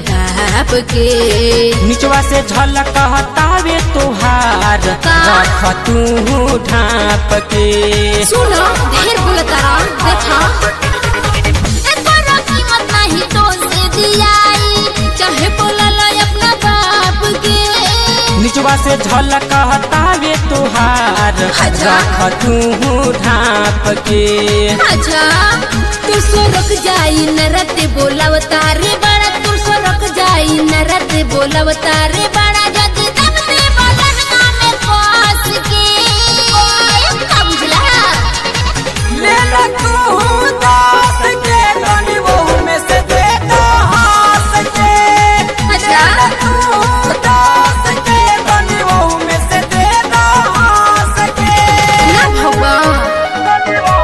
Top के निचवा से झलक हतावे तोहार का? रख तू ढाप के सुनो ढेर बोलतारा देखा एकोरा कीमत नहीं तो से दियाई चाहे बोलल अपना बाप के निचवा से झलक हतावे तोहार अच्छा। रख तू ढाप के अच्छा तू सो रुक जाई नरत बोलवता रे बड़ा तू सो रुक जाई नरत बोलवता रे बड़ा जद दम दे बदन में पास के का बुझला ले ला तू दास के तनी बहू में से दे दो हास के अच्छा तू दास के तनी बहू में से दे दो हास के ना भगवान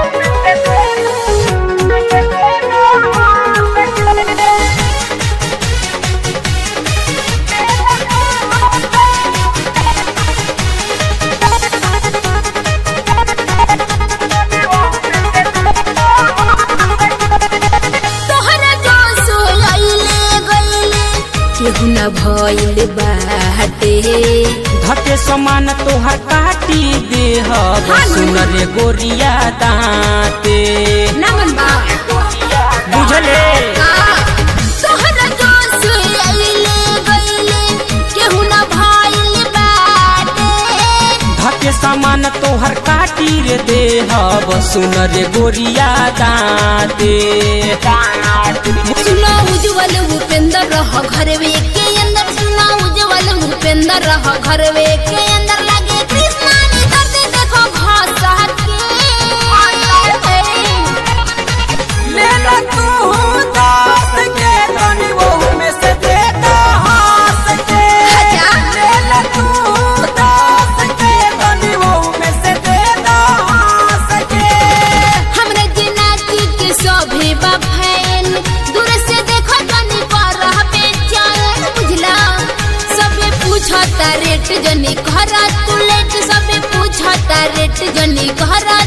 तोहरा जो सोलैले गईले केहू न भइल बाटे धके समान तोहर काटी देह हाँ। सुन रे गोरिया दाते नमन बा बुझले का तोहरा जो सोलैले गईले केहू न भइल बाटे धके समान तोहर काटी रे देह सुन रे गोरिया दाते सुना उज्जवल भूपेंद्र रह घरवे के अंदर सुना उज्जवल भूपेंद्र रह घरवे के अंदर लगे कृष्णा ने दर्द देखो घासा के ले ला तू दास के तनी बहू में से दे दो हास के अच्छा। ले ला तू दास के तनी बहू में से दे दो हास के हमरे जिनाती के सभे बफैन दूर से देखो तनी पर बेचैन बुझला सबे पूछता रेट जनी घरा तू लेट सबे पूछता रेट जनी घरा